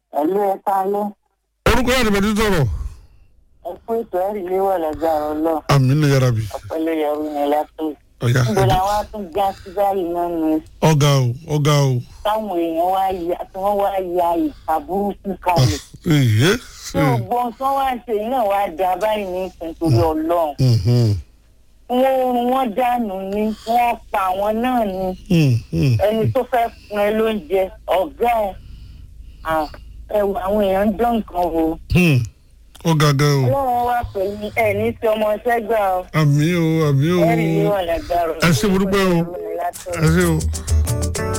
ẹ̀lú ẹ̀ka ló orúkọ yàrá ìbẹ̀tí sọ̀rọ̀ ẹ kú ètò ẹ̀rí léwọ̀ lágbára ọlọ́ àmì ní yàrá bi ọ̀pẹ̀lẹ̀ yẹ̀rù ní látò. ọ̀yà níbo làwọn á tún já sí báyìí náà ni ọ̀gá o ọ̀gá o táwọn èèyàn wá ya tí wọ́n wá ya ìka burúkú kalẹ̀. èyí tí ògbọ́n tí wọ́n wá ṣe yìí náà wá da báyìí ní ìsìn torí ọlọ́run. wọ́n rún wọ́n dànù ni wọ́n pa àwọn náà ni ẹni tó fẹ́ fún ẹ lóúnjẹ ọ̀gá ẹ̀ à, ẹ wò, àwọn èèyàn ń dán nǹkan wò. ọ̀gá gan o ọlọ́run wá pẹ̀lú ẹ̀ ní tí ọmọ ẹsẹ̀ gbà ọ́ àmì o àmì o ẹ̀rí léwọ̀ lágbára ẹ ṣé mo dúpẹ́ o ẹ ṣé o.